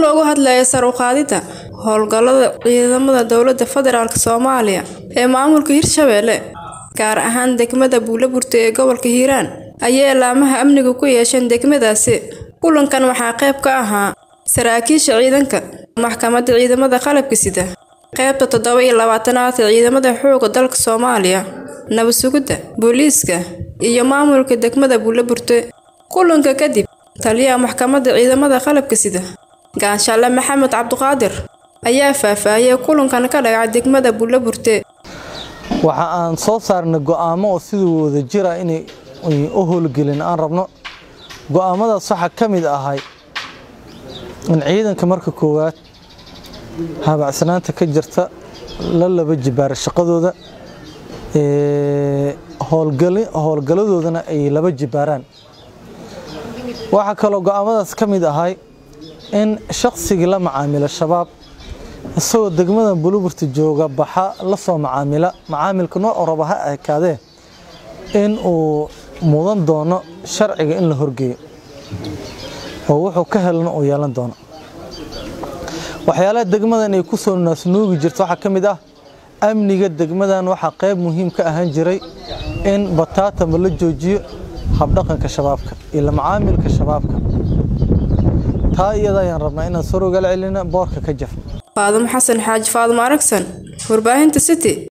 loogu hadlayo sar u qaadida howlgallada ciidamada dowladda federaalk soomaaliya ee maamulka hirshabeelle gaar ahaan degmada buulaburte ee gobolka hiiraan ayay laamaha amniga ku yeesheen degmadaasi kulankan waxaa qayb ka ahaa saraakiisha ciidanka maxkamadda ciidamada qalabka sida qaybta toddoba iyo labaatanaad ee ciidamada xoogga dalka soomaaliya nabad sugidda booliiska iyo maamulka degmada buulaburte kulanka kadib taliyaha maxkamadda ciidamada qalabka sida gaanshaale maxamed cabdiqaadir ayaa faahfaahiyey kulankan ka dhacay degmada buulaburte waxa aan soo saarnay go'aamo oo sidii wada jira inay u howlgelin aan rabno go'aamadaas waxaa ka mid ahay in ciidanka marka koowaad habacsanaanta ka jirta la laba jibaara shaqadooda howlgaladoodana ay laba jibaaraan waxaa kaloo go'aamadaas ka mid ahay in shaqsigii la macaamila shabaab isagoo degmada buluburta jooga baxa la soo macaamila macaamilka nooc raba ha ekaadee in uu mudan doono sharciga in la horgeeyo oo wuxuu ka helana uu yeelan doono waxyaalaha degmadan ay ku soo naasnuugi jirto waxaa ka mid ah amniga degmadan waxaa qayb muhiim ka ahaan jiray in bataatama la joojiyo habdhaqanka shabaabka iyo la macaamilka shabaabka taa iyada ayaan rabnaa inaan sor ogala celina boorka ka jaf faadimo xasan xaaji faadimo aragsan warbaahinta city